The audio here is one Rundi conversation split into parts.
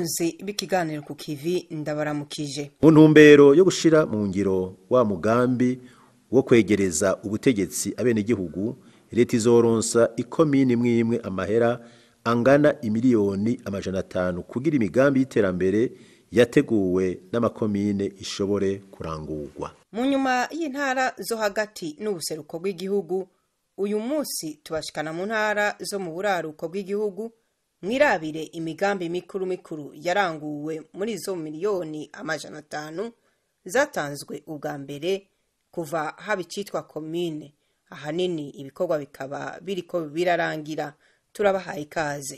bakunzi b'ikiganiro ku kivi ndabaramukije mu ntumbero yo gushira mu ngiro wa mugambi wo kwegereza ubutegetsi abenegihugu leta izoronsa ikomini imwe imwe amahera angana imiliyoni amajana atanu kugira imigambi y'iterambere yateguwe n'amakomine ishobore kurangurwa mu nyuma y'intara zo hagati n'ubuseruko bw'igihugu uyu munsi tubashikana mu ntara zo mu buraruko bw'igihugu mwirabire imigambi mikuru mikuru yaranguwe muri izo miliyoni amajana atanu zatanzwe ubwa mbere kuva haba icitwa komine ahanini ibikorwa bikaba biriko birarangira turabahaye ikaze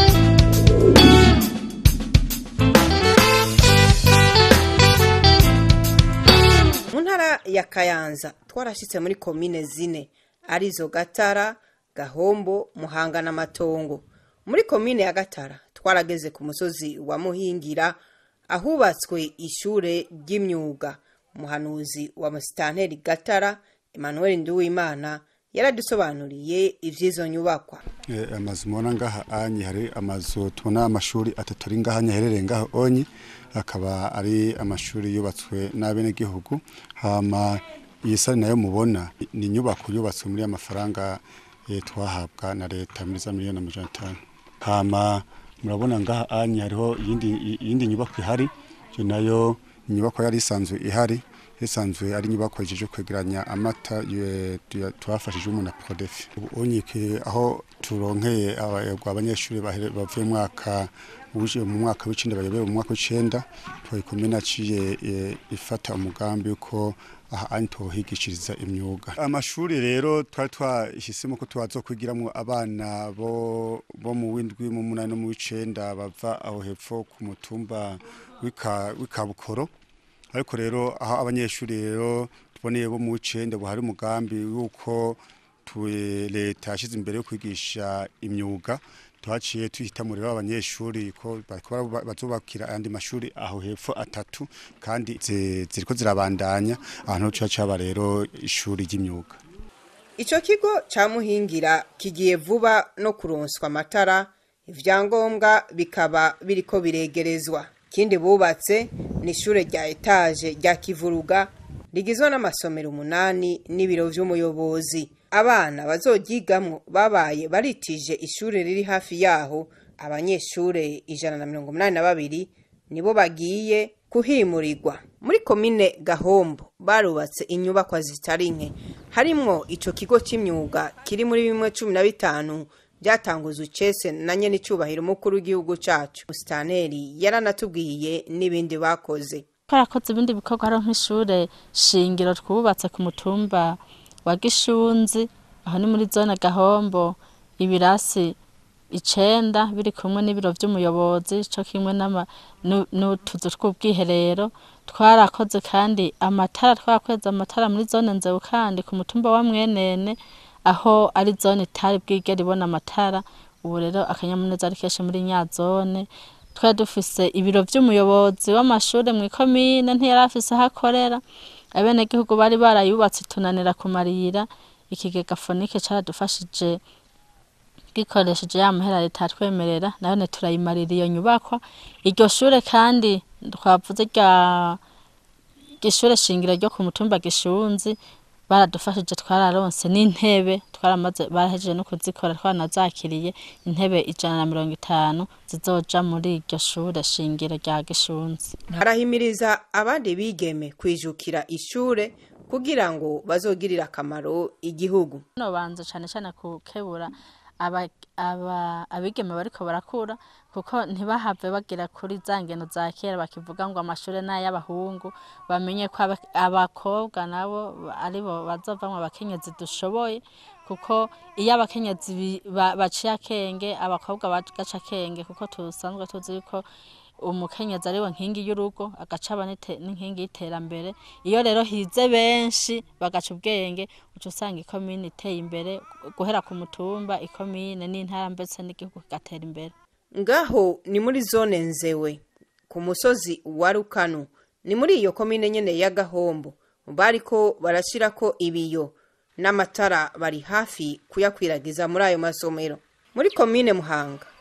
mu ntara ya kayanza twarashyitse muri komine zine arizo gatara gahombo muhanga n'amatongo muri komine ya gatara twarageze ku musozi wa muhingira ahubatswe ishure ry'imyuga umuhanuzi wa musitanteri gatara emmanuel nduwimana yaradusobanuriye ivy'izo nyubakwa Eh, amazu mubona ngaha anyi hari amazu tubona amashuri atatu ari ngaha aherereye ngaha onyi akaba ari amashuri yubatswe n'abenegihugu hama iyi sare nayo mubona ni inyubako yubatswe muri amafaranga eh, twahabwa na leta muri za miliyoni amajana atanu hama murabona ngaha anyi hariho iyindi iyindi nyubako ihari iyo nayo inyubako yari isanzwe ihari isanzwe ari inyubako ijeje kwegeranya amata ye- tuya- twafashije umuntu na prodefi ubu unyike aho turonkeye aba- abanyeshuri bahere- bavuye mu mwaka uje mu mwaka w'icenda bayobewe mu mwaka w'icenda twayikomene aciye eh, ifata umugambi uko aha ani tohigishiriza imyuga amashuri rero twari twahisemo ko twazokwigiramwo abana bo bo mu windwi mu munani no mu w'icenda bava aho hepfo ku mutumba w'ika- w'ikabukoro ariko rero aho abanyeshuri rero tuboneye bo mu w'icenda buhari umugambi yuko tu- leta yashyize imbere yo kwigisha imyuga twaciye tuhitamo rero abanyeshuri ko bakora ba- bazubakira ayandi mashuri aho hepfo atatu kandi zi- ziriko zirabandanya ahantu tuca caba rero ishuri ry'imyuga ico kigo ca muhingira kigiye vuba no kuronswa amatara ivyangombwa bikaba biriko biregerezwa ikindi bubatse ni ishure rya etaje rya kivuruga rigizwe n'amasomero umunani n'ibiro vy'umuyobozi abana bazoryigamwo babaye baritije ishure riri hafi yaho abanyeshure ijana na mirongo umunani na babiri nibo bagiye kuhimurirwa muri komine gahombo barubatse inyubakwa zitari nke harimwo ico kigo c'imyuga kiri muri bimwe cumi na bitanu byatanguzwe icese na nyene icubahiro umukuru w'igihugu cacu musitaneri yaranatubwiye n'ibindi bakoze twarakoze ibindi bikorwa hariho nk'ishure shingiro twubatse ku mutumba wa gishunzi aho ni muri zone gahombo ibirasi icenda biri kumwe n'ibiro vy'umuyobozi co kimwe n'ama- nu- n'utuzu tw'ubwiherero twarakoze kandi amatara twarakweze amatara muri zone nzebu kandi ku mutumba wa mwenene aho ari zone itari bwigera ibona amatara ubu rero akanyamuneza ari kenshi muri nya zone twari dufise ibiro vy'umuyobozi w'amashure mw'ikomine ntiyari afise aho akorera abenegihugu bari barayubatse tunanira kumarira ikigega fonike caradufashije gikoresheje ya mahera leta yatwemerera nayone turayimarira iyo nyubakwa iryo shure kandi twavuze rya ishure shingiro ryo ku mutumba gishunzi baradufashije twararonse n'intebe twaramaze barahejeje no kuzikora twaranazakiriye intebe ijana na mirongo itanu zizoja muri iryo shure shingiro rya gishunzi harahimiriza abandi bigeme kwijukira ishure kugira ngo bazogirire akamaro igihugu no banza cane cane kukebura aba- aba- abigeme bariko barakura kuko ntibahave bagira kuri za ngeno za kera bakivuga ngo amashure n'ay'abahungu bamenye ko aba- abakobwa nabo aribo bazovamwo abakenyezi dushoboye kuko iyo abakenyezi bi- ba- baciye akenge abakobwa bagaca akenge kuko tusanzwe tuzi yuko umukenyezi ariwe nkingi y'urugo agaca aba n'ite- n'inkingi y'iterambere iyo rero hize benshi bagaca ubwenge uca usanga ikomine iteye imbere guhera ku mutumba ikomine n'intara mbese n'igihugu kigatera imbere ngaho ni muri zone nzewe ku musozi wa rukanu ni muri iyo komine nyene ya gahombo bariko barashirako ibiyo n'amatara bari hafi kuyakwiragiza muri ayo masomero muri komine muhanga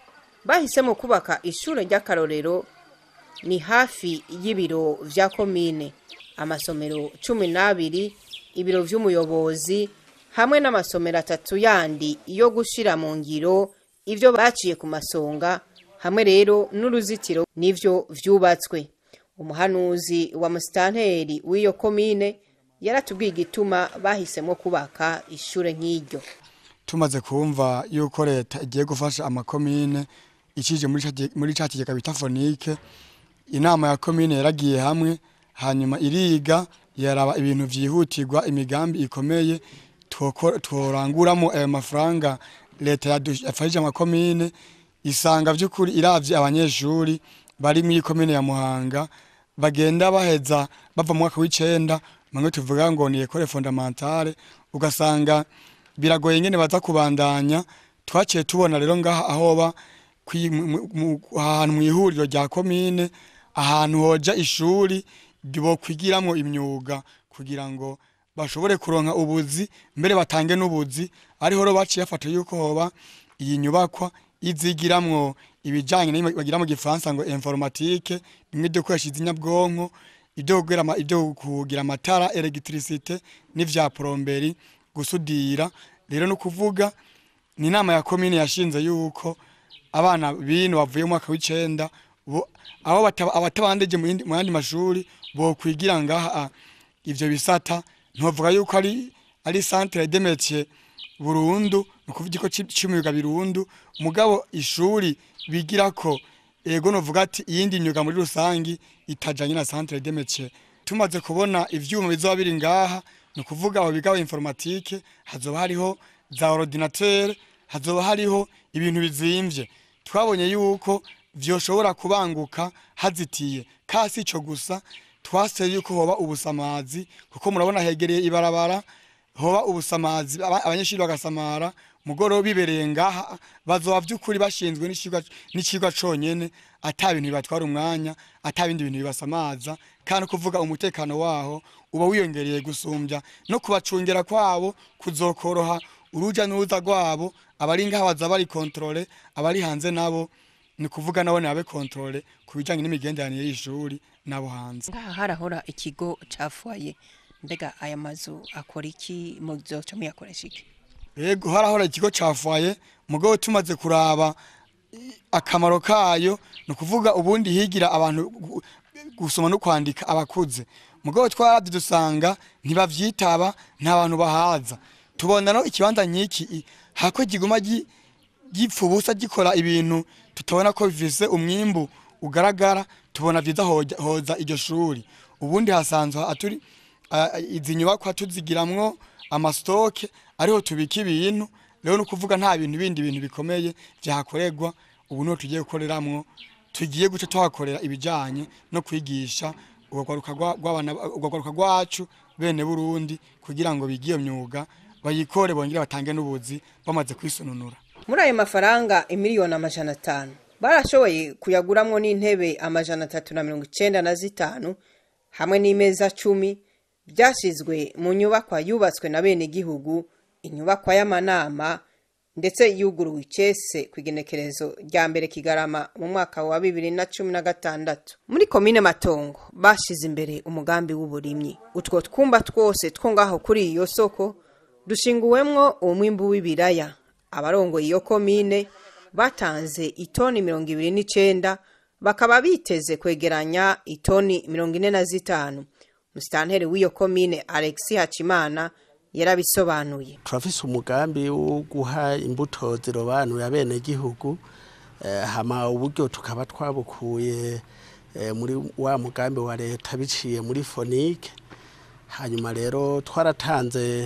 bahisemo kubaka ishure ry'akarorero ni hafi y'ibiro vya komine amasomero cumi n'abiri ibiro vy'umuyobozi hamwe n'amasomero atatu yandi yo gushira mu ngiro ivyo baciye ku masonga hamwe rero n'uruzitiro nivyo vyubatswe umuhanuzi wa musitanteri w'iyo komine yaratubwiye igituma bahisemo kubaka ishure nk'iryo tumaze kumva yuko leta igiye gufasha amakomine icije muri ca- muri ca kigega bita fonike inama ya komine yaragiye hamwe hanyuma iriga yaraba ibintu vyihutirwa imigambi ikomeye twoko- tworanguramo ayo mafaranga leta yadu- yafashije amakomine isanga vy'ukuri iravye abanyeshuri bari muri komine ya Muhanga bagenda baheza bava mu mwaka w'icenda bamwe tuvuga ngo ni ekole fondamentale ugasanga biragoye ngene baza kubandanya twaciye tubona rero ngaha ahoba kwi- mu- mu- ahantu mu ihuriro rya komine ahantu hoja ishuri bokwigiramwo imyuga kugira ngo bashobore kuronka ubuzi mbere batange n'ubuzi ariho rero baciye bafata yuko hoba iyi nyubakwa izigiramwo ibijanye n'ibyo bagira mu gifaransa ngo informatique bimwe byo gukoresha izinyabwonko ibyo kugira ama- ibyo kugira amatara electricité n'ivya plomberi gusudira rero no kuvuga ni inama ya komine yashinze yuko abana bino bavuye mu mwaka w'icenda bo- abo bataba- abatabandeje mu yindi- mu yandi mashuri bokwigira ngaha ivyo bisata ntovuga yuko ari ari centre de métier burundu ni ukuvuga ikigo ci- c'imyuga birundu mugabo ishuri bigirako ego novuga ati iyindi myuga muri rusangi itajanye na centre de métier tumaze kubona ivyuma bizoba biri ngaha ni ukuvuga abo biga informatique hazoba hariho za ordinateur hazoba hariho ibintu bizimvye twabonye yuko vyoshobora kubanguka hazitiye kasi ico gusa twaseye yuko hoba ubusamazi kuko murabona hegereye ibarabara hoba ubusamazi aba- abanyeshuri bagasamara mugoroba bibereye ngaha bazoba vy'ukuri bashinzwe n'icigwa n'icigwa conyene ata bintu bibatwara umwanya ata bindi bintu bibasamaza kandi kuvuga umutekano waho uba wiyongereye gusumbya no kubacungera kwabo kuzokoroha uruja n'uruza rwabo abari ngaha baza bari kontrole abari hanze nabo ni kuvuga nabo nabe kontrole ku bijanye n'imigenderanire y'ishuri nabo hanze ngaha harahora ikigo cafuaye mbega aya mazu akora iki muzoca muyakoresha iki Ego harahora ikigo cafuaye mugabo tumaze kuraba i- akamaro kayo ni ukuvuga ubundi higira abantu gu- gusoma no kwandika abakuze mugabo twaravye dusanga ntibavyitaba nta bantu bahaza tubona no ikibanza nk'iki i- hako kiguma gi- gipfa ubusa gikora ibintu tutabona ko bifise umwimbu ugaragara tubona vyiza hoja- hoza iryo shuri ubundi hasanzwe aturi a- izi nyubakwa tuzigiramwo amasitoke ariho tubika ibintu rero ni ukuvuga nta bintu bindi bintu bikomeye vyahakorerwa ubu niho tugiye gukoreramwo tugiye guca tuhakorera ibijanye no kwigisha urwaruka rwa- rw'abana- urwaruka rwacu bene burundi kugira ngo bige iyo myuga bayikore bongere batange n'ubuzi bamaze kwisununura muri ayo mafaranga imiliyoni amajana atanu barashoboye kuyaguramwo n'intebe amajana atatu na mirongo icenda na zitanu hamwe n'imeza cumi byashyizwe mu nyubakwa yubatswe na bene gihugu inyubakwa y'amanama ndetse yuguruwe icese ku igenekerezo rya mbere kigarama mu mwaka wa bibiri na cumi na gatandatu muri komine matongo bashyize imbere umugambi w'uburimyi utwo twumba twose two ngaho kuri iyo soko dushinguwemwo umwimbu w'ibiraya abarongoye iyo komine batanze itoni mirongo ibiri n'icenda bakaba biteze kwegeranya itoni mirongo ine na zitanu musitanteri w'iyo komine alexi hacimana yarabisobanuye turafise umugambi wo guha imbuto zirobanuye abenegihugu eh, hama uburyo tukaba twabukuye eh, muri wa mugambi wa leta biciye muri fonike hanyuma rero twaratanze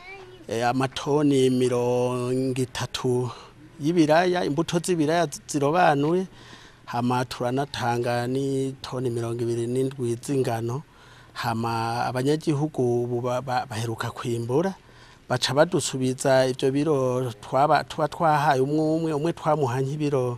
eh, amatoni mirongo itatu y'ibiraya imbuto z'ibiraya zirobanuye hama turanatanga n'itoni mirongo ibiri n'indwi z'ingano hama abanyagihugu ubu ba- ba- baheruka kwimbura baca badusubiza ivyo biro twaba tuba twahaye umwe umwe umwe twamuha nk'ibiro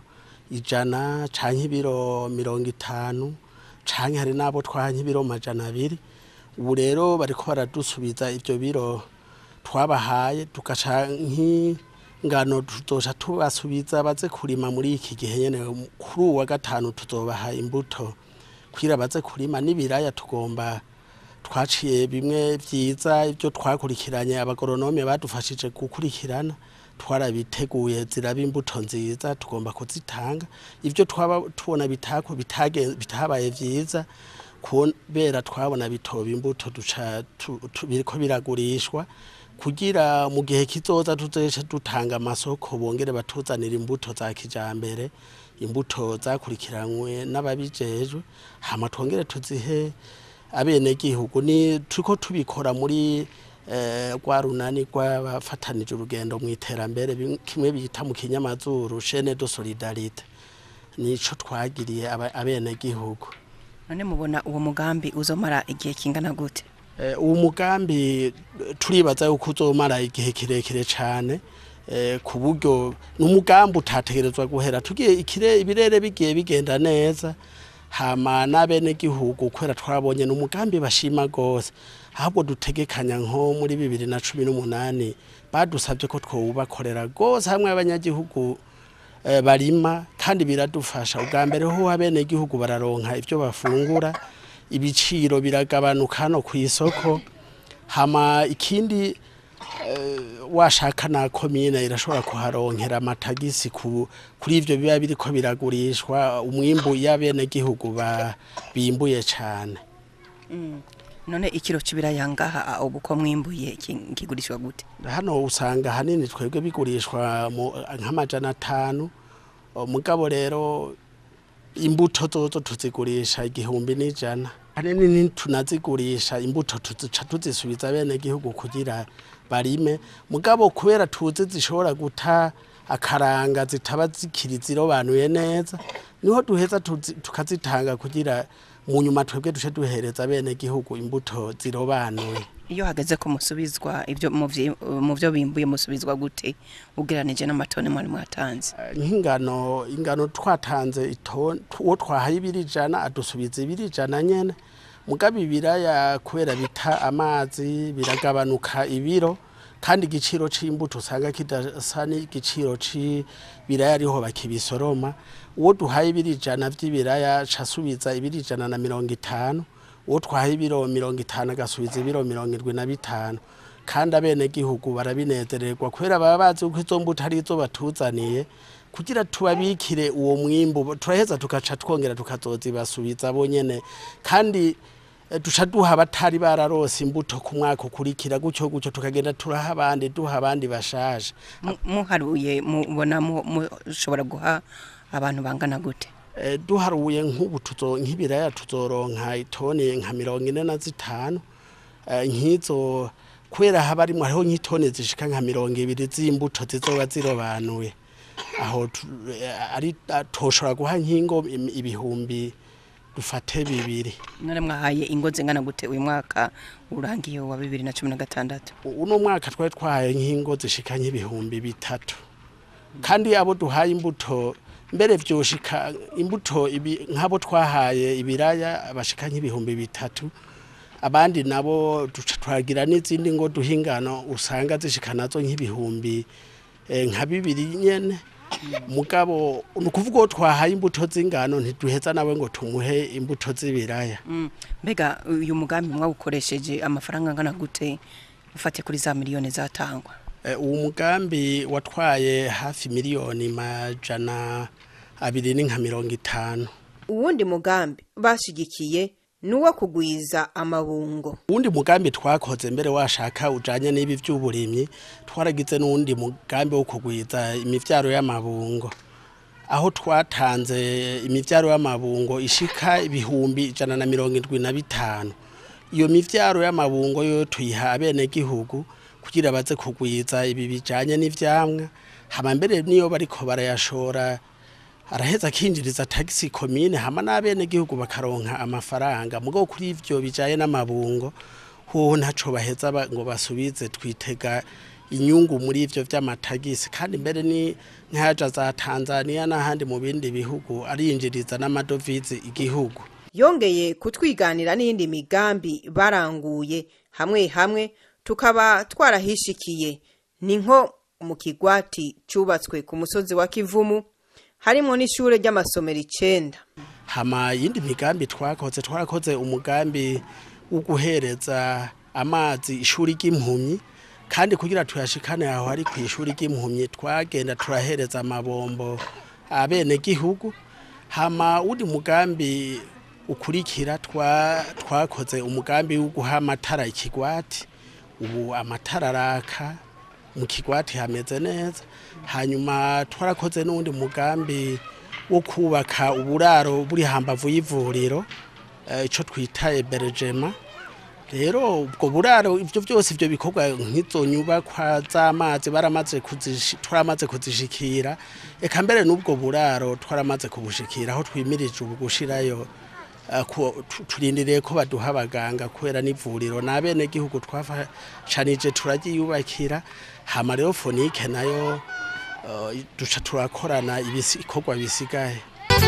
ijana canke ibiro mirongo itanu canke hari n'abo twaha nk'ibiro majana abiri ubu rero bariko baradusubiza ivyo biro twabahaye tugaca nki- ngano tuzoca tubasubiza baze kurima muri iki gihe nyene kuri uwa gatanu tuzobaha imbuto kugira baze kurima n'ibiraya tugomba twaciye bimwe vyiza ibyo twakurikiranye abagoronome badufashije gukurikirana twarabiteguye ziraba imbuto nziza tugomba kuzitanga ibyo twaba tubona bitako bitage- bitabaye vyiza kubera twabona bitoba imbuto duca tu- tu- biriko biragurishwa kugira mu gihe kizoza tuzoce dutanga amasoko bongere batuzanira imbuto za kijambere imbuto zakurikiranywe n'ababijejwe hama twongere tuzihe abenegihugu ni turiko tubikora muri eh, rwa runani rw'abafatanije urugendo mu iterambere bim- kimwe bita mu kinyamazuru chaine de solidarite nico twagiriye aba- abenegihugu none mubona uwo mugambi uzomara igihe kingana gute Eh, uwo mugambi eh, turibaza yuko uzomara igihe kirekire cyane eh, ku buryo ni umugambi utategerezwa guhera tugiye ikire ibirere bigiye bigenda neza hama n'abenegihugu kubera twabonye ni umugambi bashima rwose ahubwo dutegekanya nko muri bibiri na cumi n'umunani badusabye ko twowubakorera rwose hamwe abanyagihugu eh, barima kandi biradufasha ubwa mbere ho abenegihugu bararonka ibyo bafungura ibiciro biragabanuka hano ku isoko hama ikindi eh, washaka na komine irashobora kuharonkera amatagisi ku, kuri ivyo biba biriko biragurishwa umwimbu y'abenegihugu ba- bimbuye cane none ikiro c'ibiraya ngaha ubu ko mwimbuye ki- kigurishwa gute hano usanga hanini twebwe bigurishwa mu- nk'amajana atanu O, mugabo rero imbuto zozo tuzigurisha igihumbi n'ijana hanini ntitunazigurisha imbuto tuzica tuzisubiza bene gihugu kugira barime mugabo kubera tuzi zishobora guta akaranga zitaba zikiri zirobanuye neza niho duheza tuzi- tukazitanga kugira mu nyuma twebwe duce duhereza bene gihugu imbuto zirobanuye iyo hageze ko musubizwa ibyo mu vyi- mu byo bimbuye musubizwa gute ugereranije n'amatoni mwari mwatanze nk'ingano ingano twatanze itoni uwo twahaye ibiri ijana adusubiza ibiri ijana nyene mugabo ibiraya kubera bita amazi biragabanuka ibiro kandi igiciro c'imbuto usanga kidasa n'igiciro c'ibiraya ariho bakibisoroma uwo duhaye ibiri ijana vy'ibiraya casubiza ibiri ijana na mirongo itanu uwo twahaye ibiro mirongo itanu agasubiza ibiro mirongo irwi na bitanu kandi abenegihugu barabinezererwa kubera baba bazi ko izo mbuto ari izo batuzaniye kugira tubabikire uwo mwimbu turaheza tugaca twongera tukazozibasubiza bonyene kandi eh, duca duha abatari bararose imbuto ku mwaka ukurikira gutyo gutyo tukagenda turaha abandi duha abandi bashaje Mu- muharuye mubona mu- mushobora guha abantu bangana gute Eh, duharuye nk'ubu tuzo nk'ibiraya tuzoronka itoni nka mirongo ine na zitanu Eh, nk'izo kubera haba arimo hariho nk'itoni zishika nka mirongo ibiri z'imbuto zizoba zirobanuye aho tu- eh, ari ah, toshobora guha nk'ingo im- ibihumbi dufate bibiri none mwahaye ingo zingana gute uyu mwaka urangiye wa bibiri na cumi na gatandatu uno mwaka twari twahaye nk'ingo zishika nk'ibihumbi bitatu kandi abo duhaye imbuto mbere vyoshika imbuto ibi- nk'abo twahaye ibiraya bashika nk'ibihumbi bitatu abandi nabo duca twagira n'izindi ngo duha ingano usanga zishika nazo nk'ibihumbi eh, nka bibiri nyene mugabo ni ukuvuga uwo twahaye imbuto z'ingano ntiduheza nawe ngo tumuhe imbuto z'ibiraya Mm, mbega uyu mugambi mwawukoresheje amafaranga angana gute ufate kuri za miliyoni zatangwa Eh, uwo mugambi watwaye hafi miliyoni majana abiri n'inka mirongo itanu uwundi mugambi bashigikiye ni uwo kugwiza amabungo uwundi mugambi twakoze mbere washaka ujanye n'ibi vy'uburimyi twaragize n'uwundi mugambi wo kugwiza imivyaro y'amabungo aho twatanze imivyaro y'amabungo ishika ibihumbi ijana na mirongo indwi na bitanu iyo mivyaro y'amabungo yo tuyiha abenegihugu kugira baze kugwiza ibi bijanye n'ivyamwa hama mbere niyo bariko barayashora araheza akinjiriza tagisi komine hama n'abenegihugu bakaronka amafaranga mugabo kuri ivyo bijaye n'amabungo hoho ntaco baheza ba- ngo basubize twitega inyungu muri ivyo vy'amatagisi kandi mbere ni nkaja za Tanzania n'ahandi mu bindi bihugu arinjiriza n'amadovize igihugu yongeye kutwiganira n'iyindi migambi baranguye hamwe hamwe tukaba twarahishikiye ni nko mu kigwati cubatswe ku musozi wa kivumu harimo n'ishure ry'amasomero icenda hama yindi migambi twakoze twarakoze umugambi wo guhereza amazi ishuri ry'impumyi kandi kugira tuyashikane aho ari ku ishuri ry'impumyi twagenda turahereza amabombo abene gihugu hama undi mugambi ukurikira twa twakoze umugambi wo guha amatara ikigwati ubu amatara araka mu kigwati hameze neza hanyuma twarakoze n'undi mugambi wo kubaka uburaro buri hambavu y'ivuriro eh, ico twita ebergema rero ubwo buraro ivyo byose ivyo bikorwa nk'izo nyubakwa z'amazi baramaze kuzishi- twaramaze kuzishikira eka mbere n'ubwo buraro twaramaze kubushikira aho twimirije ubu gushirayo eh, ku- tu- turindiriye ko baduha abaganga kubera n'ivuriro n'abene gihugu twafashanije turaryiyubakira hama rero fonike nayo eh, duca turakorana ibikorwa bisigaye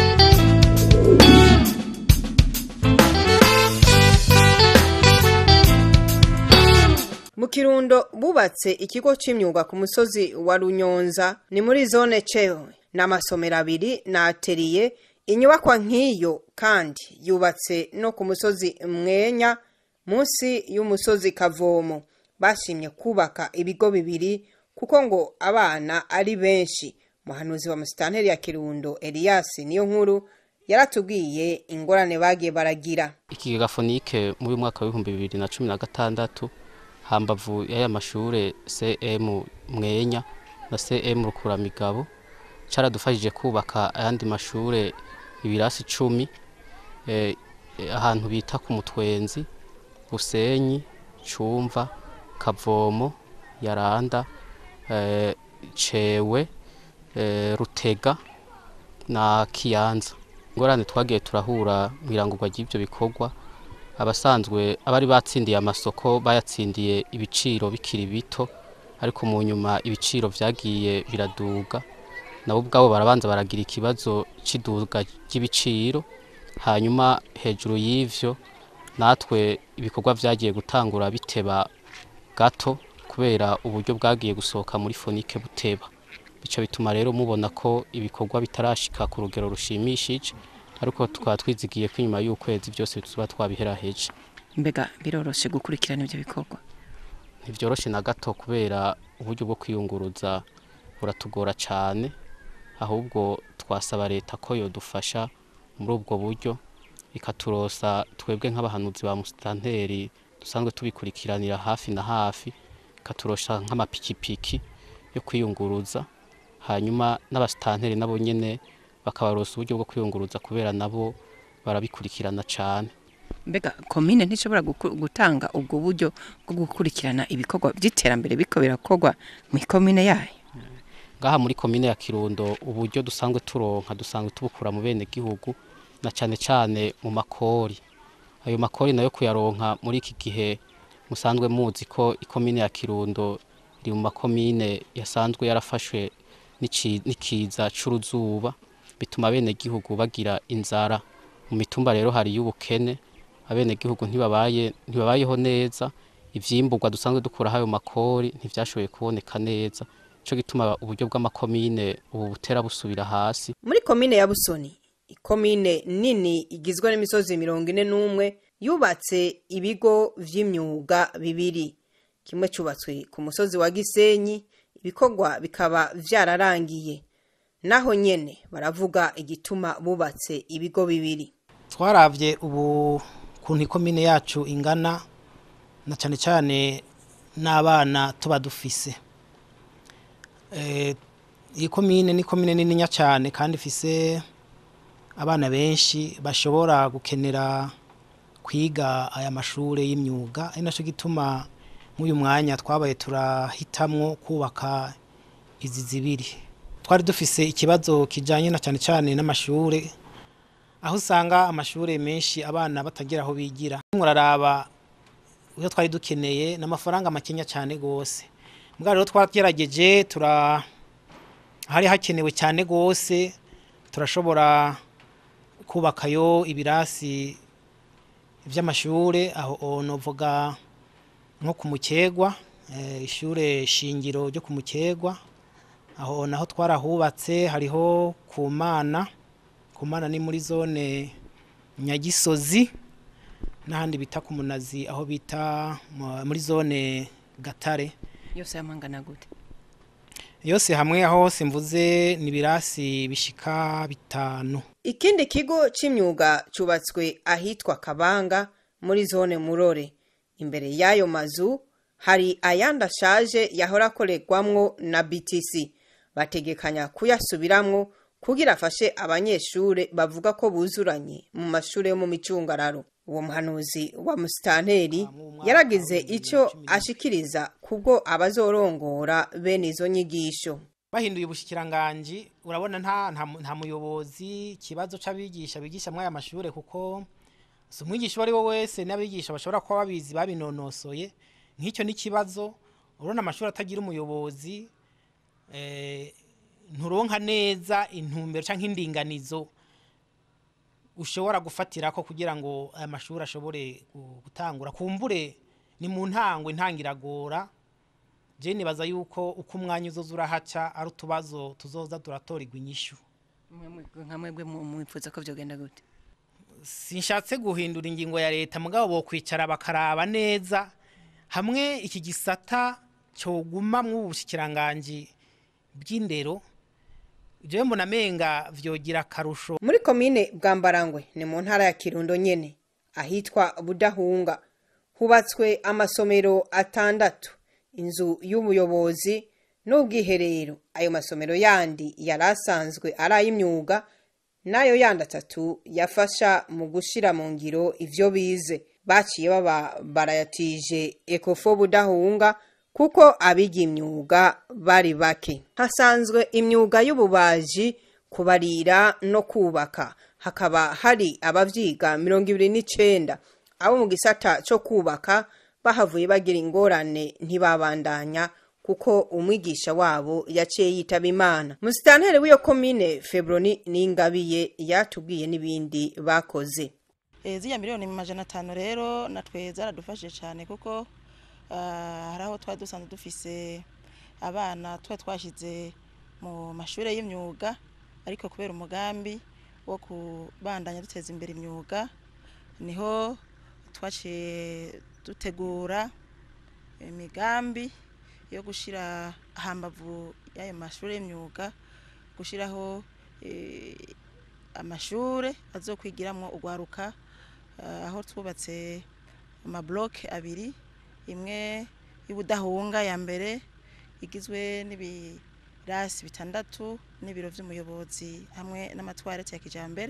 mu kirundo bubatse ikigo c'imyuga ku musozi wa runyonza ni muri zone cewe n'amasomero abiri na ateriye inyubakwa nk'iyo kandi yubatse no ku musozi mwenya munsi y'umusozi kavomo bashimye kubaka ibigo bibiri kuko ngo abana ari benshi muhanuzi wa musitanteri ya kirundo elias niyo nkuru yaratubwiye ingorane bagiye baragira ikigega fonike muri uyu mwaka w'ibihumbi bibiri na cumi na gatandatu hambavu y'aya mashure cm mwenya na cm rukuramigabo caradufashije kubaka ayandi mashure ibirasi icumi eh, eh, ahantu bita ku mutwenzi busenyi cumva kavomo yaranda eh, cewe eh, rutega na kiyanza ingorane twagiye turahura mu irangurwa ry'ibyo bikorwa abasanzwe abari batsindiye amasoko bayatsindiye ibiciro bikiri bito ariko mu nyuma ibiciro vyagiye biraduga nabo ubwabo barabanza baragira ikibazo cy'iduga ry'ibiciro hanyuma hejuru y'ivyo natwe ibikorwa vyagiye gutangura biteba gato kubera uburyo bwagiye gusohoka muri fonike buteba bica bituma rero mubona ko ibikorwa bitarashika ku rugero rushimishije ariko tukaba twizigiye ko inyuma y'ukwezi byose tuba twabiheraheje mbega biroroshe gukurikirana ivyo bikorwa ntivyoroshe na gato kubera uburyo bwo kwiyunguruza buratugora cane ahubwo twasaba leta ko yodufasha muri ubwo buryo ikaturosa twebwe nk'abahanuzi ba musitanteri dusanzwe tubikurikiranira hafi na hafi ikaturosha nk'amapikipiki yo kwiyunguruza hanyuma n'abasitanteri nabo nyene bakabarosa uburyo bwo kwiyunguruza kubera nabo barabikurikirana cane mbega komine ntishobora guku- gutanga ubwo buryo bwo gukurikirana ibikorwa by'iterambere biko birakorwa mu komine yayo ngaha muri komine ya kirundo uburyo dusanzwe turonka dusanzwe tubukura mu bene gihugu na cane cane mu makori ayo makori nayo kuyaronka muri iki gihe musanzwe muzi ko ikomine ya kirundo iri mu makomine yasanzwe yarafashwe n'ici- n'ikiza c'uruzuba bituma bene gihugu bagira inzara mu mitumba rero hari y'ubukene abene gihugu ntibabaye ntibabayeho neza ivyimburwa dusanzwe dukuraho ayo makori ntivyashoboye kuboneka neza cyo gituma uburyo bw'amakomine ubu butera busubira hasi muri komine ya busoni ikomine nini igizwe n'imisozi mirongo ine n'umwe yubatse ibigo vy'imyuga bibiri kimwe cubatswe ku musozi wa gisenyi ibikorwa bikaba vyararangiye naho nyene baravuga igituma bubatse ibigo bibiri twaravye ubu kuntu ikomine yacu ingana na cyane cyane n'abana tuba dufise Eh, iyi komine ni komine nininya cyane kandi ifise abana benshi bashobora gukenera kwiga aya mashure y'imyuga ari naco gituma nk'uyu mwanya twabaye turahitamwo kubaka izi zibiri twari dufise ikibazo kijanye na cyane cyane n'amashure aho usanga amashure menshi abana batagira aho bigira muraraba iyo twari dukeneye n'amafaranga makenya cyane gose mbwa rero twagerageje tura hari hakenewe cyane gose turashobora kubakayo ibirasi vy'amashure aho novuga nko ku mukegwa eh, ishure shingiro ryo ku mukegwa aho naho twarahubatse hariho ku mana ku mana ni muri zone nyagisozi n'ahandi bita ku munazi aho bita mu- muri zone gatare yose yamangana gute yose hamwe aho hose mvuze ni ibirasi bishika bitanu ikindi kigo c'imyuga cubatswe ahitwa kabanga muri zone murore imbere y'ayo mazu hari ayandi ashaje yahora akorerwamwo na btc bategekanya kuyasubiramwo kugira afashe abanyeshure bavuga ko buzuranye mu mashure yo mu micungararo uwo muhanuzi wa musitanteri yaragize ico ashikiriza kubwo abazorongora bene izo nyigisho bahinduye ubushikiranganji urabona nta nta mu- nta muyobozi ikibazo c'abigisha bigisha muri aya mashure kuko si umwigisha uwo ari we wese n'abigisha bashobora kuba babizi babinonosoye nk'icyo n'ikibazo urabona amashuri atagira umuyobozi eh, nturonka neza intumbero canke indinganizo ushobora gufatirako kugira ngo aya mashuri ashobore gu- gutangura kumbure ni mu ntango intangiragora je nibaza yuko uko umwanya uzoza urahaca ari utubazo tuzoza turatorerwa inyishu nka mwebwe mu- mwifuza ko vyogenda gute sinshatse guhindura ingingo ya leta mugabo bokwicara bakaraba neza hamwe iki gisata coguma mu bushikiranganji bw'indero jewe mbona menga vyogira akarusho muri komine bwambarangwe ni mu ntara ya kirundo nyene ahitwa budahunga hubatswe amasomero atandatu inzu y'ubuyobozi n'ubwiherero ayo masomero yandi yari asanzwe ari ay'imyuga n'ayo yandi atatu yafasha mu gushira mu ngiro ivyo bize baciye baba barayatije ekofo budahunga kuko abiga imyuga bari bake hasanzwe imyuga y'ububaji kubarira no kubaka hakaba hari abavyiga mirongo ibiri n'icenda abo mu gisata co kubaka bahavuye bagira ingorane ntibabandanya kuko umwigisha wabo yaciye yitaba imana musitanteri w'iyo komine febroni n'ingabiye yatubwiye n'ibindi bakoze Eh, ziriya miliyoni majana atanu rero natwe zaradufashije cyane kuko ah, hari aho twari dusanzwe dufise abana tuba twashyize mu mashuri y'imyuga ariko kubera umugambi wo kubandanya duteza imbere imyuga niho twaciye dutegura imigambi yo gushyira hambavu y'ayo mashuri y'imyuga gushyiraho eh, amashuri azokwigiramo urwaruka eh, aho twubatse amabloke abiri imwe y'ubudahunga ya mbere igizwe n'ibirasi bitandatu n'ibiro by'umuyobozi hamwe n'amatwarete ya kijambere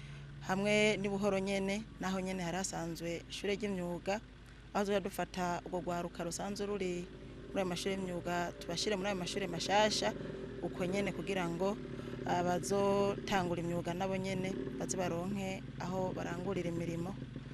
hamwe n'ubuhoro nyene naho nyene hari hasanzwe ishure ry'imyuga aho tuza dufata urwo rwaruka rusanzwe ruri muri ayo mashuri y'imyuga tubashyire muri ayo mashuri mashasha uko nyene kugira ngo abazotangura imyuga nabo nyene baze baronke aho barangurira imirimo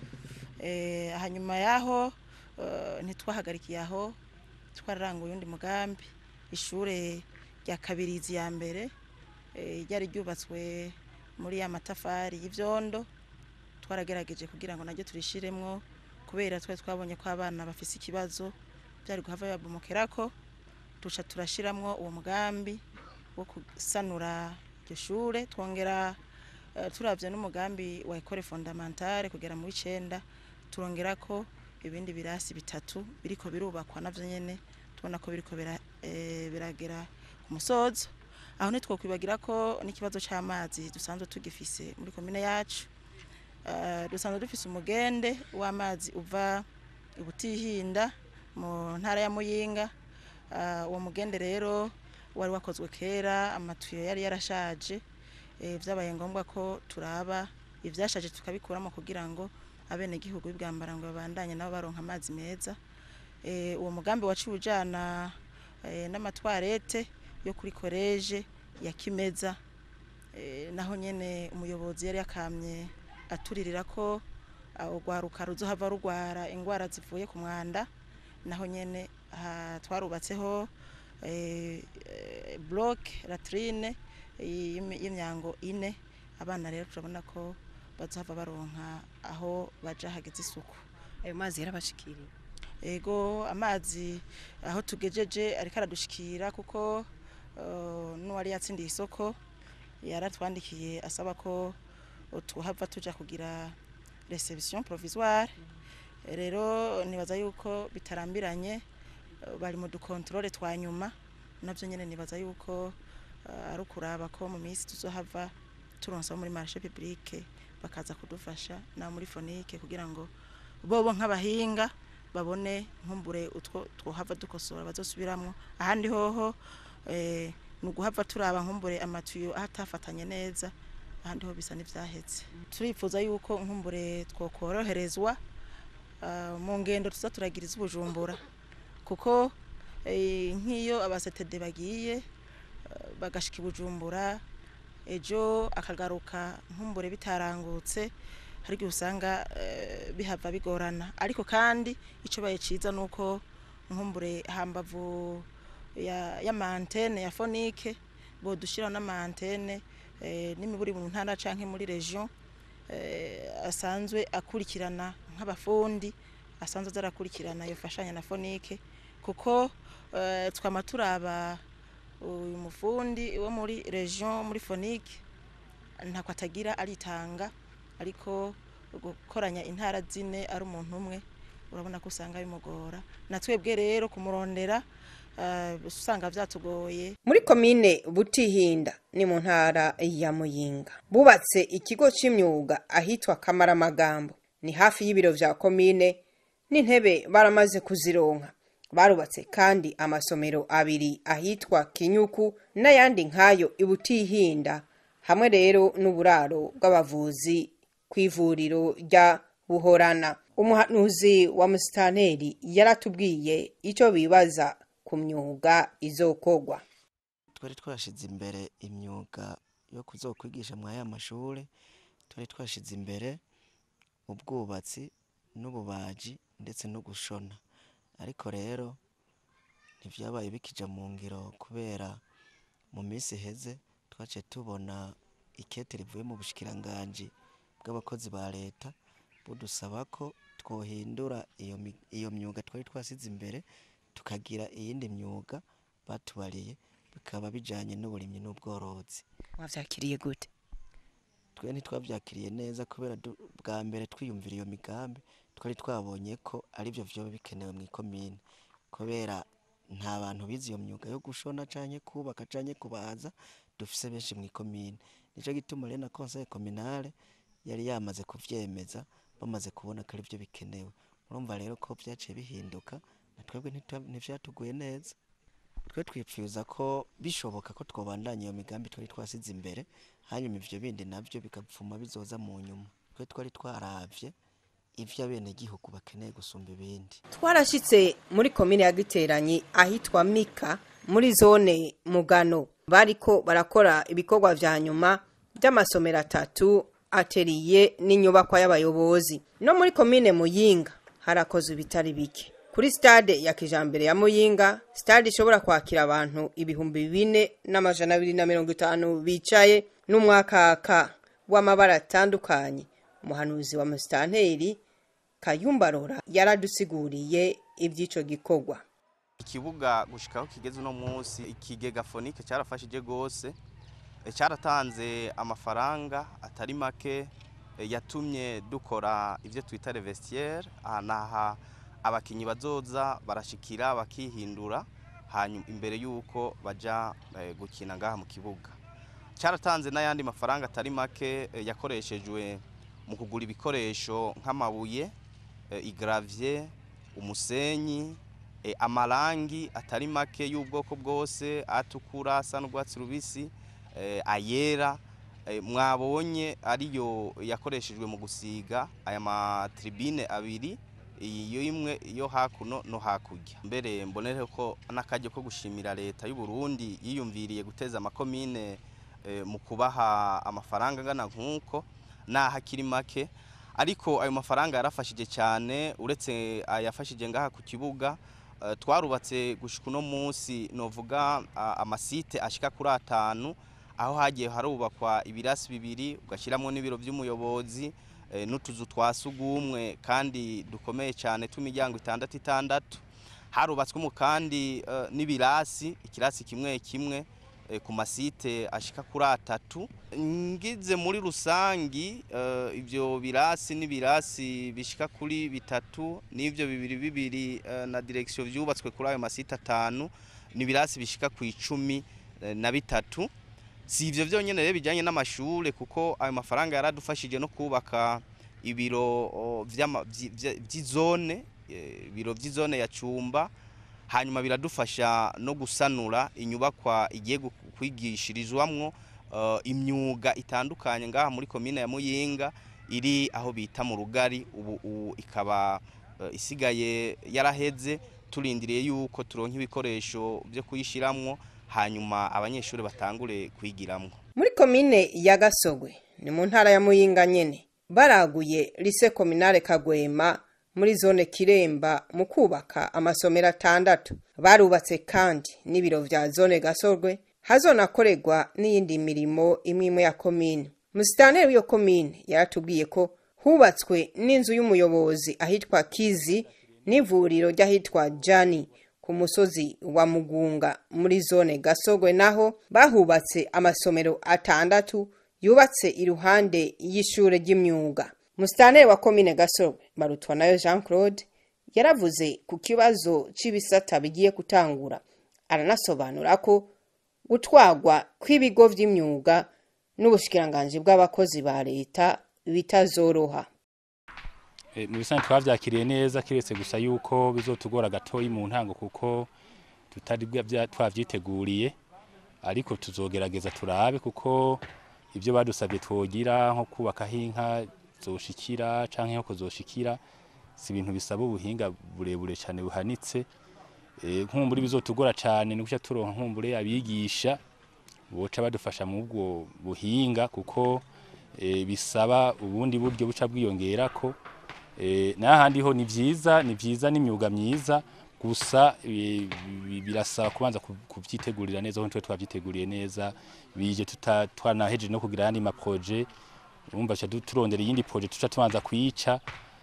Eh, hanyuma yaho eh, ntitwahagarikiye aho twararanguye undi mugambi ishure rya kabirizi ya mbere eh, ryari ryubatswe muri ya matafari y'ivyondo twaragerageje kugira ngo naryo turishiremwo kubera twari twabonye ko abana bafise ikibazo byari guhava babomokerako duca turashiramwo uwo mugambi wo gusanura iryo shure twongera eh, turavye n'umugambi wa ekole fondamentale kugera mu w'icenda turongerako ibindi birasi bitatu biriko birubakwa navyo nyene tubona ko biriko bira, eh, biragera ku musozo aho ntitwokwibagira ko n'ikibazo c'amazi dusanzwe tugifise muri komine yacu Eh, dusanzwe dufise umugende w'amazi uva ibutihinda mu ntara ya muyinga Eh, uwo mugende rero wari wakozwe kera amatuyo yari yarashaje eh, vyabaye ngombwa ko turaba ivyashaje tukabikuramo kugira ngo abenegihugu b'ibwambara ngo babandanye nabo baronka amazi meza Eh, uwo mugambi waciye ujana eh, n'amatwarete yo kuri koleje ya kimeza Eh, naho nyene umuyobozi yari yakamye aturirira ko aho rwaruka ruzohava rugwara ingwara zivuye ku mwanda naho nyene aha twarubatseho eh, eh, block latrine y'imi- y'imyango ine abana rero turabona ko bazohava baronka aho baja hageze isuku ayo mazi yarabashikiriye ego amazi aho tugejeje ariko aradushikira kuko eh, n'uwari yatsindiye isoko yaratwandikiye asaba ko tuhava tuja kugira reception provisoire rero nibaza yuko bitarambiranye eh, bari mu dukontrole twa nyuma navyo nyene nibaza yuko eh, ari ukuraba ko mu minsi tuzohava turonsa muri marché publique bakaza kudufasha na muri fonike kugira ngo bobo nk'abahinga babone nkumbure utwo twohava dukosora bazosubiramwo ahandi hoho eh, ni uguhava turaba nkumbure amatuyo atafatanye neza ahandi ho bisa n'ivyahetse turifuza yuko nkumbure twokoroherezwa ah, mu ngendo tuza turagiriza ubujumbura kuko eh, nk'iyo abasetede bagiye eh, bagashika i bujumbura ejo akagaruka nkumbure bitarangutse hari igihe usanga eh, bihava bigorana ariko kandi icyo baye ciza nuko nkumbure hambavu ya y'amantene ya fonike bodushiraho n'amantene eh, n'imiburi mu ntara canke muri region eh, asanzwe akurikirana nk'abafundi asanzwe azarakurikirana yofashanya na fonike kuko eh, twama turaba uyu mufundi wo muri region muri fonike ntako atagira aritanga ariko gukoranya intara zine ari umuntu umwe urabona ko usanga bimugora na twebwe rero kumurondera eh, usanga vyatugoye muri komine butihinda ni mu ntara ya muyinga bubatse ikigo c'imyuga ahitwa kamaramagambo ni hafi y'ibiro vya komine n'intebe baramaze kuzironka barubatse kandi amasomero abiri ahitwa kinyuku n'ayandi nk'ayo ibutihinda hamwe rero n'uburaro bw'abavuzi ku ivuriro rya buhorana umuhanuzi wa musitanteri yaratubwiye icyo bibaza ku myuga izokogwa twari twashize imbere imyuga yo kuzokwigisha muri aya mashuri twari twashize imbere ubwubatsi n'ububaji ndetse no gushona ariko rero ntibyabaye bikija mu ngiro kubera mu minsi iheze twaciye tubona ikete rivuye mu bushikiranganji bw'abakozi ba leta budusaba ko twohindura iyo mi- iyo myuga twari twasize imbere tukagira iyindi myuga batubariye bikaba bijanye n'uburimyi n'ubworozi wavyakiriye gute twe ntitwabyakiriye neza kubera du- bwa mbere twiyumvira iyo migambi twari twabonye ko aribyo vyoba bikenewe mu ikomine kubera nta bantu bize iyo myuga yo gushona canke kubaka canke kubaza dufise benshi mu ikomine nico gituma rero na conseil communale yari yamaze kuvyemeza bamaze kubona ko arivyo bikenewe murumva rero ko vyaciye bihinduka na twebwe ntitwa- ntivyatuguye neza twe twipfuza ko bishoboka ko twobandanya iyo migambi twari twasize imbere hanyuma ivyo bindi navyo bigapfuma bizoza mu nyuma twe twari twaravye ivyo abenegihugu bakeneye gusumba ibindi twarashitse muri komine ya giteranyi ahitwa mika muri zone mugano bariko barakora ibikorwa vya nyuma by'amasomero atatu ateriye n'inyubakwa y'abayobozi no muri komine muyinga harakozwe ibitari bike kuri stade ya kijambere ya muyinga stade ishobora kwakira abantu ibihumbi bine n'amajana abiri na mirongo itanu bicaye n'umwakaka w'amabara atandukanye umuhanuzi wa musitanteri kayumbarora yaradusiguriye iby'ico gikorwa ikibuga gushikaho kigeze uno munsi ikigega fonike cyarafashije gose e, cyaratanze amafaranga atari make e, yatumye dukora ivyo twita revestiere aha abakinyi bazoza barashikira bakihindura hanyuma imbere yuko baja e, gukina ngaha mu kibuga cyaratanze n'ayandi mafaranga atari make e, yakoreshejwe mu kugura ibikoresho nk'amabuye e, igravye umusenyi e, amarangi atari make y'ubwoko bwose atukura asa n'urwatsi rubisi e, ayera e, mwabonye ariyo yakoreshejwe mu gusiga aya matribine abiri iyo imwe yo hakuno no hakurya mbere mbonere ko n'akajya ko gushimira leta y'u Burundi yiyumviriye guteza amakomine e, mu kubaha amafaranga angana nk'uko naho akiri make ariko ayo mafaranga yarafashije cyane uretse ayafashije ngaha ku kibuga eh, twarubatse gushika uno munsi novuga ah, amasite ashika kuri atanu aho hagiye harubakwa ibirasi bibiri ugashyiramo n'ibiro by'umuyobozi eh, n'utuzu twa sugumwe kandi dukomeye cyane tw'imiryango itandatu itandatu harubatswemo kandi eh, n'ibirasi ikirasi kimwe kimwe eh, ku masite ashika kuri atatu ngize muri rusangi eh, ibyo birasi n'ibirasi bishika kuri bitatu n'ibyo bibiri bibiri eh, na direction vyubatswe kuri ayo masite atanu ni ibirasi bishika ku icumi eh, na bitatu si ivyo vyonyene rero bijanye n'amashure kuko ayo mafaranga yaradufashije no kubaka ibiro o, vy'ama- vyi- vya- vy'izone eh, ibiro vy'izone ya cumba hanyuma biradufasha no gusanura inyubakwa igiye gu- kwigishirizwamwo eh, imyuga itandukanye ngaha muri komine ya Muyinga iri aho bita mu rugari ubu ubu ikaba eh, isigaye yaraheze turindiriye yuko turonka ibikoresho byo kuyishiramwo hanyuma abanyeshuri batangure kwigiramwo muri komine ya gasogwe ni mu ntara ya muyinga nyene baraguye lise kominare kagwema muri zone kiremba mu kubaka amasomero atandatu barubatse kandi n'ibiro vya zone gasogwe hazonakorerwa n'iyindi mirimo imwe imwe ya komine musitanteri w'iyo komine yaratubwiye ko hubatswe n'inzu y'umuyobozi ahitwa kizi n'ivuriro ry'ahitwa jani ku musozi wa mugunga muri zone gasogwe naho bahubatse amasomero atandatu yubatse iruhande y'ishure ry'imyuga musitanteri wa komine gasogwe barutwa nayo jean claude yaravuze ku kibazo c'ibisata bigiye gutangura aranasobanura ko gutwarwa kw'ibigo vy'imyuga n'ubushikiranganji bw'abakozi ba leta bitazoroha Eh, mu bisanzwe twavyakiriye neza kiretse gusa yuko bizotugora gatoyi mu ntango kuko tutari bwa- bya- twavyiteguriye ariko tuzogerageza turabe kuko ibyo badusabye twogira nko kubakaho inka zoshikira canke nko zoshikira si ibintu bisaba ubuhinga burebure cyane buhanitse Eh, nkumbure bizotugora cyane ni guca turonka nkumbure abigisha boca badufasha mu bwo buhinga kuko eh, bisaba ubundi buryo buca bwiyongerako Eh, n'ahandi ho ni vyiza ni vyiza n'imyuga myiza gusa eh, bi- birasaba kubanza ku- kuvyitegurira neza aho twe twavyiteguriye neza bije tuta- twanahejeje no kugira ayandi maproje urumva ca du- turondera iyindi proje tuca tubanza kuyica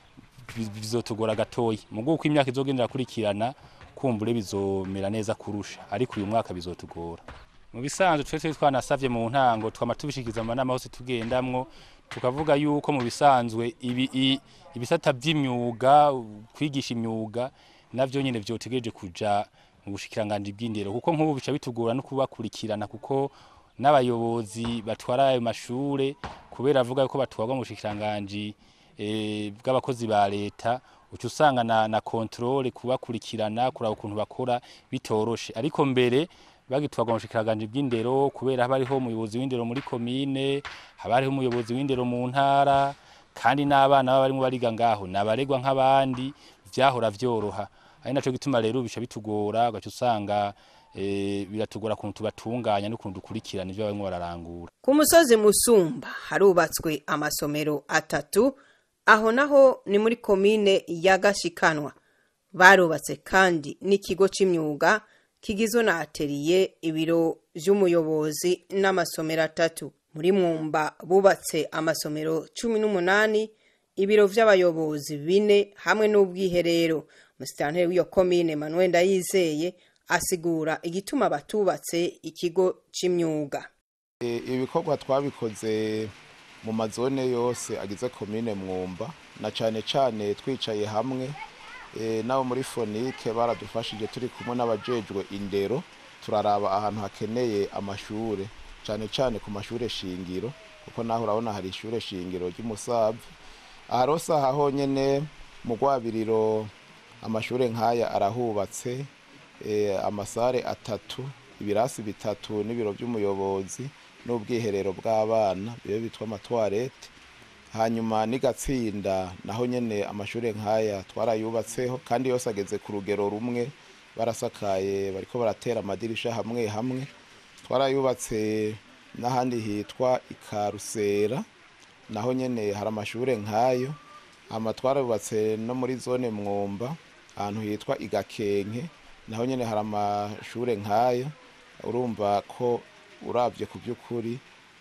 bi- bizotugora gatoyi mugo uko imyaka izogendera kurikirana kumbure bizomera neza kurusha ariko uyu mwaka bizotugora mu bisanzwe twe twe twanasavye mu ntango twama tubishikiza amanama hose tugendamwo tukavuga yuko mu bisanzwe ibi i- ibisata vy'imyuga kwigisha imyuga navyo nyene vyotegereje kuja mu bushikiranganje bw'indero kuko nk'ubu bica bitugora no kubakurikirana kuko n'abayobozi batwara ayo mashure kubera avuga yuko batwarwa mu bushikiranganje eh, bw'abakozi ba leta uca usanga na, na controle kubakurikirana kuraba ukuntu bakora bitoroshe ariko mbere bagitwarwa mu bushikiranganje bw'indero kubera haba hariho umuyobozi w'indero muri komine haba hariho umuyobozi w'indero mu ntara kandi n'abana baba barimo bariga ngaho nabaregwa nk'abandi vyahora vyoroha ari naco gituma rero bica bitugora ugaca usanga eh, biratugora ukuntu tubatunganya n'ukuntu dukurikirana ivyo barimo bararangura ku musozi musumba harubatswe amasomero atatu aho naho ni muri komine ya gashikanwa barubatse kandi n'ikigo c'imyuga kigizwe na ateriye ibiro vy'umuyobozi n'amasomero atatu muri mwumba bubatse amasomero cumi n'umunani ibiro vy'abayobozi bine hamwe n'ubwiherero musitanteri w'iyo komine manuel ndayizeye asigura igituma batubatse ikigo c'imyuga E, ibikorwa twabikoze mu mazone yose agize komine mwumba na cane cane twicaye hamwe e, nabo muri fonike baradufashije turi kumwe n'abajejwe indero turaraba ahantu hakeneye amashure cane cane ku mashure shingiro kuko naho urabona hari ishure shingiro ry'umusave aha rose aha honyene mu rwabiriro amashure nk'aya arahubatse e, amasare atatu ibirasi bitatu n'ibiro by'umuyobozi n'ubwiherero bw'abana bibe bitwa amatwarete hanyuma n'igatsinda naho nyene amashure nk'aya twarayubatseho kandi yose ageze ku rugero rumwe barasakaye bariko baratera amadirisha hamwe hamwe twarayubatse n'ahandi hitwa ikarusera naho nyene hari amashure nk'ayo hama twarayubatse no muri zone mwumba ahantu hitwa igakenke naho nyene hari amashure nk'ayo urumva ko uravye ku by'ukuri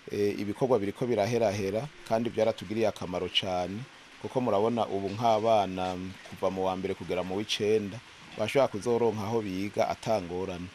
eh, ibikorwa biriko biraherahera kandi byaratugiriye akamaro cyane kuko murabona ubu nk'abana kuva mu wa mbere kugera mu w'icenda bashobora kuzoronka aho biga atangorane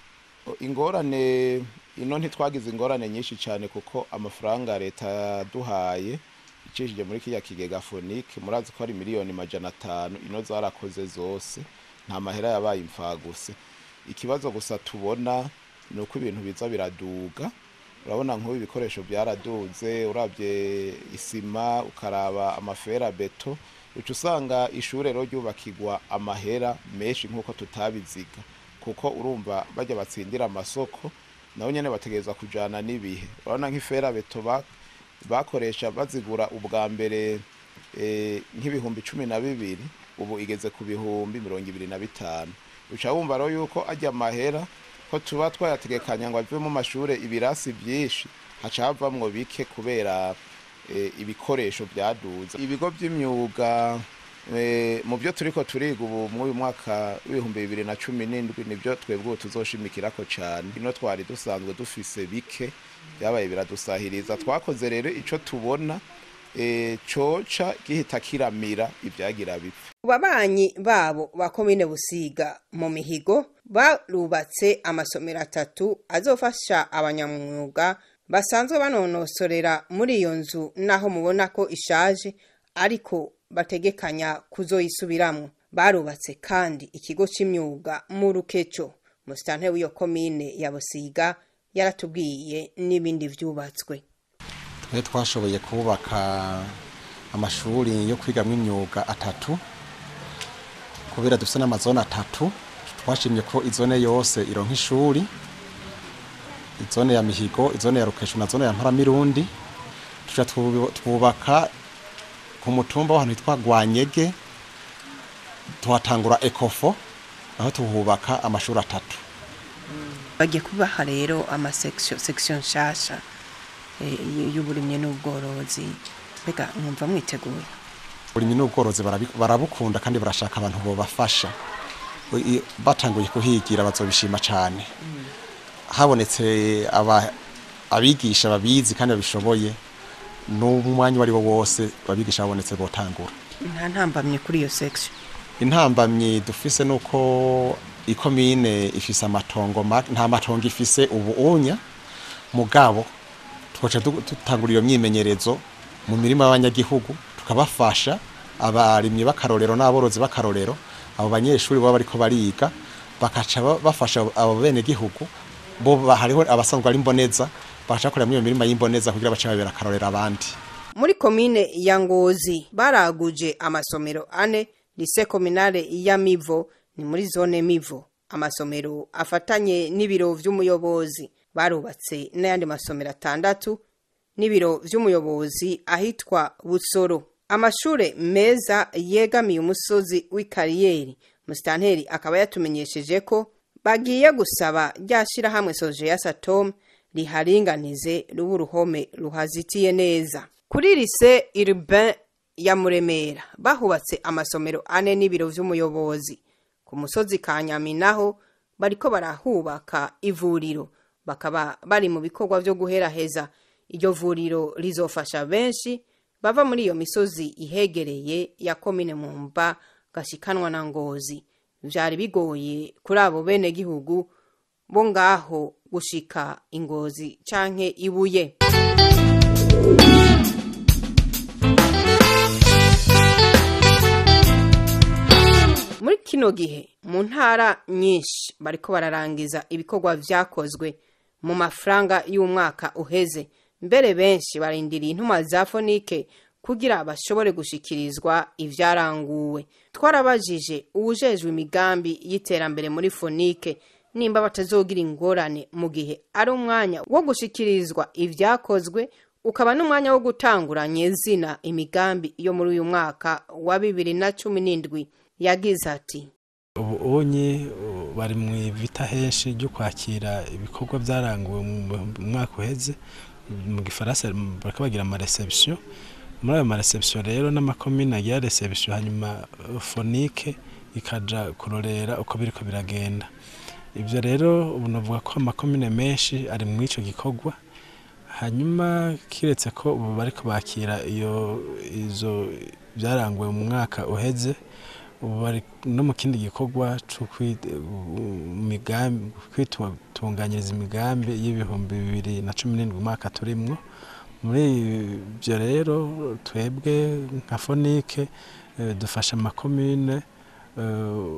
ingorane ino ntitwagize ingorane nyinshi cyane kuko amafaranga leta yaduhaye icishije muri kiriya kigega fonike murazi ko ari miliyoni majana atanu ino zarakoze zose nta mahera yabaye imfaguse ikibazo gusa tubona ni uko ibintu biza biraduga urabona nk'ubu ibikoresho byaraduze urabye isima ukaraba amafera beto uca usanga ishuri rero ryubakirwa amahera menshi nk'uko tutabiziga kuko urumva bajya batsindira amasoko nabo nyine bategereza kujyana n'ibihe urabona nk'ifera beto ba- bakoresha bazigura ubwa mbere eh, nk'ibihumbi cumi na bibiri ubu igeze ku bihumbi mirongo ibiri na bitanu uca wumva rero yuko ajya amahera ko tuba twayategekanya ngo ave mu mashuri ibirasi byinshi haca havamwo bike kubera eh, ibikoresho byaduze ibigo by'imyuga eh, mu byo turiko turiga ubu muri uyu mwaka w'ibihumbi bibiri na cumi n'indwi nibyo twebwe ubu tuzoshimikirako cyane ino twari dusanzwe dufise bike byabaye biradusahiriza twakoze rero ico tubona eh, coca gihita kiramira ibyagira bipfa babanyi babo ba komine busiga mu mihigo barubatse amasomero atatu azofasha abanyamwuga basanzwe banonosorera muri iyo nzu naho mubona ko ishaje ariko bategekanya kuzoyisubiramwo barubatse kandi ikigo c'imyuga mu rukeco musitanteri w'iyo komine ya busiga yaratubwiye n'ibindi vyubatswe twe twashoboye kubaka amashuri yo kwigamwo imyuga atatu kubera dufite n'amazone atatu twashimye ko izone yose ironka ishuri izone ya mihigo izone ya rukesho na zone ya mparamirundi tuja twu- twubaka ku mutumba w'ahantu hitwa gwanyege tuhatangura ekofo aho tuhubaka amashuri atatu bagiye kubaha rero amasection section nshasha eh, y'uburimyi n'ubworozi mbega mwumva mwiteguye uburimyi n'ubworozi barabi- barabukunda kandi barashaka abantu bobafasha I- i- batanguye kuhigira bazobishima cyane habonetse aba- abigisha babizi kandi babishoboye n'umwanya uwo ari wo wose abigisha babonetse botangura nta ntambamye kuri iyo section intambamyi dufise nuko ikomine ifise amatongo ma- nta matongo ifise ubu unya mugabo twaca du- dutangura iyo myimenyerezo mu mirima y'abanyagihugu tukabafasha abarimyi b'akarorero n'aborozi b'akarorero abo banyeshuri baba bariko bariga bakaca ba- bafasha abo bene gihugu bo ba- hariho abasanzwe ari imboneza bakaca bakorera muri iyo mirima y'imboneza kugira bace babera akarorero abandi muri komine ya ngozi baraguje amasomero ane lise kominale ya mivo ni muri zone mivo amasomero afatanye n'ibiro vy'umuyobozi barubatse n'ayandi masomero atandatu n'ibiro vy'umuyobozi ahitwa busoro amashure meza yegamiye umusozi w'ikariyeri musitanteri akaba yatumenyesheje ko bagiye gusaba rya shirahamwe soje ya satom riharinganize ruba uruhome ruhazitiye neza kuri lise urbain ya muremera bahubatse amasomero ane n'ibiro vy'umuyobozi ku musozi ka nyami naho bariko barahubaka ivuriro bakaba bari mu bikorwa vyo guheraheza iryo vuriro rizofasha benshi bava muri iyo misozi ihegereye ya komine mumba gashikanwa na ngozi vyari bigoye kuri abo bene gihugu bo ngaho gushika ingozi canke ibuye muri kino gihe mu ntara nyinshi bariko bararangiza ibikorwa vyakozwe mu mafaranga y'umwaka uheze mbere benshi barindiriye intuma za fonike kugira bashobore gushikirizwa ivyaranguwe twarabajije uwujejwe imigambi y'iterambere muri fonike nimba batazogira ingorane mu gihe ari umwanya wo gushikirizwa ivyakozwe ukaba n'umwanya wo gutangura nyezina imigambi yo muri uyu mwaka wa bibiri na cumi n'indwi yagize ati ubu unyi uh, bari mu ivita henshi ryo kwakira ibikorwa byaranguwe mu mwaka uheze mu gifaransa bariko bagira ama reception muri ayo ma reception rero n'amakomine agira reception hanyuma uh, fonike ikaja kurorera uko biriko biragenda ivyo rero ubu novuga ko amakomine menshi ari mu ico gikorwa hanyuma kiretse ko ubu bariko bakira iyo izo byaranguwe mu mwaka uheze ubu bari no mu kindi gikorwa cyo kwi- migambi kwitunganyiriza imigambi y'ibihumbi bibiri na cumi n'indwi umwaka turimwo muri ibyo rero twebwe nka fonike eh, dufasha amakomine eh,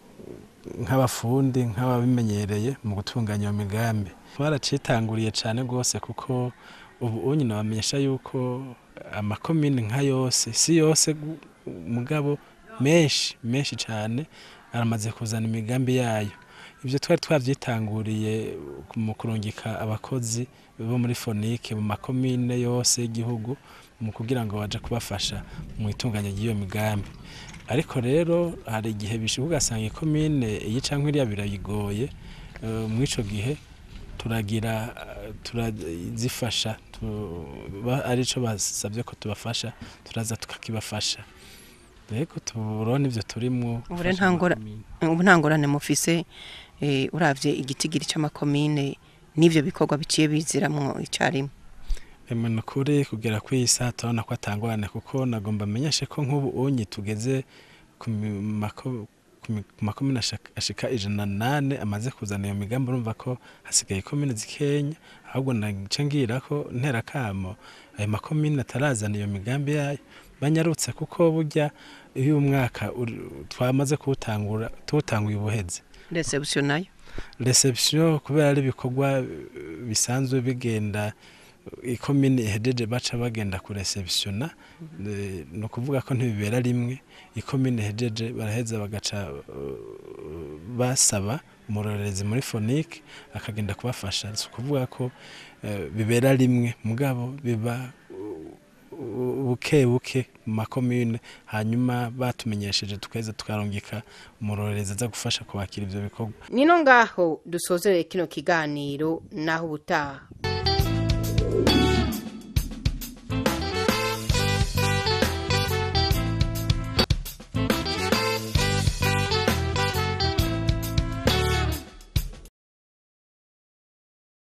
nk'abafundi nk'ababimenyereye mu gutunganya iyo migambi twaracitanguriye cyane rwose kuko ubu unyine bamenyesha yuko amakomine nka yose si yose gu- mugabo menshi menshi cyane aramaze kuzana imigambi yayo ibyo twari twabyitanguriye mu kurungika abakozi bo muri fonike mu makomine yose y'igihugu mu kugira ngo baje kubafasha mu itunganya ry'iyo migambi ariko rero hari igihe bishika ugasanga ikomine iyi canke iriya birayigoye eh, muri ico gihe turagira eh, turazifasha tu- ba- arico basabye ko tubafasha turaza tukakibafasha rego tuburone ivyo turimwo ubu rero nta ngora- ubu nta ngorane mufise eh, uravye igitigiri c'amakomine n'ivyo bikorwa biciye biziramwo icarimwe Emwe ni ukuri kugera ku iyi saha turabona ko atangorane kuko nagomba amenyeshe ko nk'ubu unyi tugeze ku mi- mako- ku mi- ku makomine ashaka- ashika ijana na nane amaze kuzana iyo migambi urumva ko hasigaye ikomine zikenya ahubwo naca ngira ko ntera kamo ayo makomine atarazana iyo migambi yayo banyarutse kuko burya iyo umwaka uri- twamaze kuwutangura tuwutanguye ubuheze reception nayo reception kubera ari ibikorwa eh, bisanzwe bigenda ikomine ihejeje baca bagenda ku receptiona eh, ni ukuvuga ko ntibibera rimwe ikomine ihejeje baraheza bagaca eh, basaba umurorerezi muri fonike akagenda kubafasha si ukuvuga ko eh, bibera rimwe mugabo biba uh, buke buke mu makomine hanyuma batumenyesheje tukaheza tukarungika umurorerezi aza gufasha kubakira ivyo bikorwa nino ngaho dusozereye kino kiganiro naho ubutaha